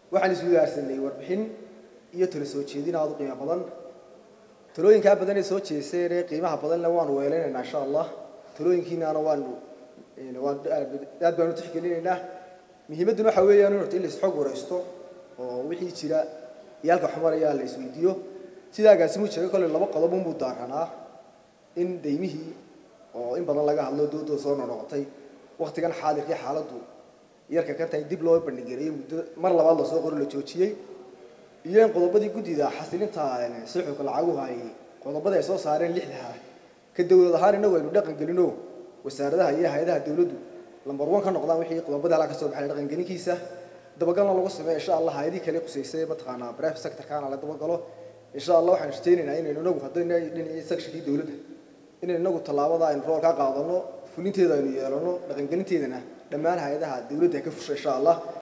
waxaan iswadaarsanay warbixin iyo talo soo jeedin aada u qiimo badan talooyinkaa badan ee soo jeeseen ee qiimaha badanna waanu weelanaynaa insha allah talooyinkiinaana waanu waan aad baanu tixgelinaynaa muhiimadduna waxa weeyaan horta in la isxog waraysto oo wixii jira iyo halka xumarayaa la isweydiiyo sidaa agaasimu sheegay kolley laba qodob unbuu daaranaa in daymihii oo in badan laga hadlo doodoo soo noqnoqotay waktigan xaadirkii xaaladdu yarka ka tahay dib loo bandhigareeyey muddo mar labaad lasoo qoro la joojiyey iyo in qodobadii guddida xasilinta suxulka lacaguhu ay qodobada ay soo saareen lixdaha ka dowlad ahaan innagu aynu dhaqan gelino wasaaradaha iyo hay-adaha dowladdu lambar one ka noqdaan wixii qodobada halaa ka soo baxay dhaqangelinkiisa dabagalna lagu sameeyo insha allah hay-adihii kale qusaysay mataqaanaa private sectorkana la dabagalo insha allah waxaan rajaynaynaa inaynu inagu haddayna dhinacii sectionkii dowladda inaynu inagu tallaabada aynu rool ka qaadano fulinteeda aynu yeelano dhaqangelinteedana dhammaan hay-adaha dowladda ka fusha insha allah